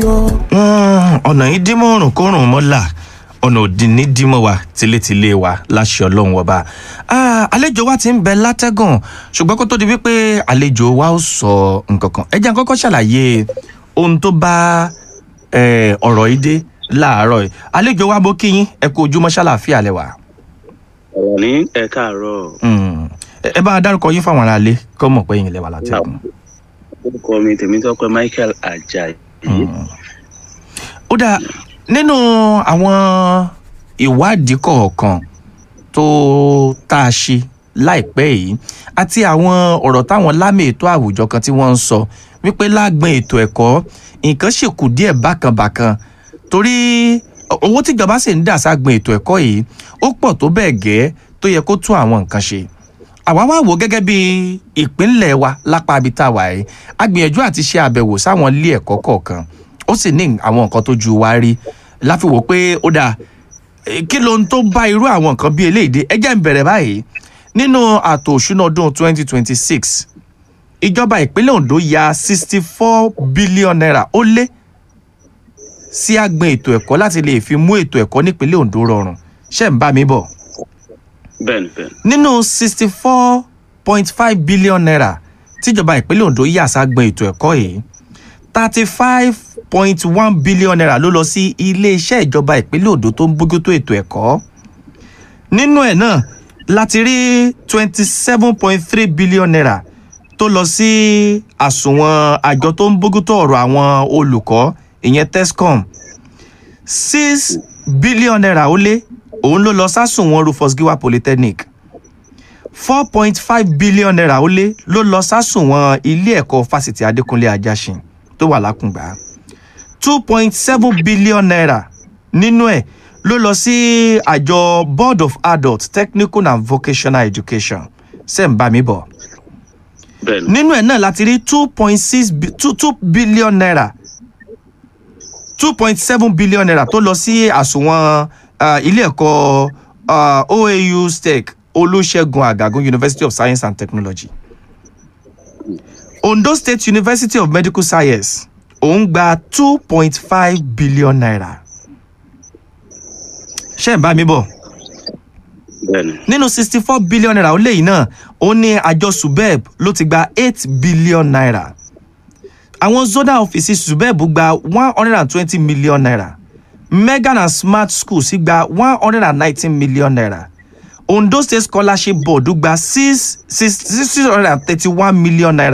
ọ̀nà yìí dímọ̀ ọ̀rùn kórùn mọ́là ọ̀nà òdì ní dímọ̀ wa tilétilé wa láṣẹ ọlọ́run ọba Ah, àlejò wa ti ń bẹ látẹ́gàn ṣùgbọ́n kó tó di wípé àlejò wa ó sọ nǹkan kan ẹ jẹ́ n kọ́kọ́ ṣàlàyé ohun tó bá eh, ọ̀rọ̀ yìí dé láàárọ̀ yìí àlejò wa bó kíyín ẹ kú ojúmọ́ ṣàlàáfíà lẹ́wà. ọ̀rọ̀ ní ẹ káàárọ̀ Mm. ẹ ẹ bá a dárúkọ yín fáwọn aráalé kọ́ mọ̀ pé yín lẹ́wà látẹ́gàn. orúkọ mi tèmítọ́pẹ́ michael ajayi Mm. ó dáa nínú àwọn ìwádìí kọ̀ọ̀kan tó tá a ṣe láìpẹ́ yìí àti àwọn ọ̀rọ̀ táwọn lámì ètò àwùjọ kan tí wọ́n ń sọ wípé lágbọn ètò ẹ̀kọ́ nǹkan ṣì kù díẹ̀ bákanbàkan torí owó tíjọba sì ń dà ságbọn ètò ẹ̀kọ́ yìí ó pọ̀ tó bẹ́ẹ̀ gẹ́ tó yẹ kó tún àwọn nǹkan ṣe àwa wá wò gẹ́gẹ́ bí ìpínlẹ̀ wa lápá ibi tá a wà yìí a gbìyànjú àti ṣe àbẹ̀wò sáwọn ilé ẹ̀kọ́ kọ̀ọ̀kan ó sì ní àwọn nǹkan tó ju wa rí láfi wò pé ó dáa eh, kí ló ń tó bá irú àwọn nǹkan bí eléyìí dé ẹ jẹ́ n bẹ̀rẹ̀ báyìí nínú àtò òṣùnà ọdún 2026 ìjọba ìpínlẹ̀ Ondo ya 64 billion naira ó lé sí àgbọn ètò ẹ̀kọ́ láti lè fi mú ètò ẹ̀kọ́ nípínlẹ̀ Ondo rọrùn ṣé ń bá mi bọ̀ bẹ́ẹ̀ni bẹ́ẹ̀ni nínú sixty four point five billion naira tíjọba ìpínlẹ̀ Ondo yà ságbọn ètò ẹ̀kọ́ yìí thirty five point one billion naira ló lọ sí iléeṣẹ́ ìjọba ìpínlẹ̀ Ondo tó ń bójútó ètò ẹ̀kọ́ nínú ẹ̀ náà láti rí twenty seven point three billion naira tó lọ sí àsùnwọ̀n àjọ tó ń bójútó ọ̀rọ̀ àwọn olùkọ́ ìyẹn tescom six billion naira ó lé òun ló lọ sásùnwọ̀n Rufus Giwa Polytechnic four point five billion naira ó lé ló lọ sásùnwọ̀n ilé ẹ̀kọ́ fásitì Adékúnlé Ajáṣin tó wà lákùngbà two point seven billion naira nínú ẹ̀ ló lọ sí àjọ Board of Adult Technical and Vocational Education sẹ́ǹbàmí bọ̀ bẹ́ẹ̀ni nínú ẹ̀ náà láti rí two point six two two billion naira two point seven billion naira tó lọ sí àsùnwọ̀n uh, ilé ẹ̀kọ́ uh, OAU STEC Olúṣẹ́gun Àgàgún University of Science and Technology Ondo State University of Medical Science òun gba two point five billion naira ṣé ń bá mi bọ̀ bẹ́ẹ̀ni nínú sixty four billion naira ó léyìí náà ó ní àjọ subeb ló ti gba eight billion naira àwọn zonal offices subeb gba one hundred and twenty million naira megan and smart schools sì gba one hundred and nineteen million naira ondo state scholarship board gba six six six hundred and thirty one million naira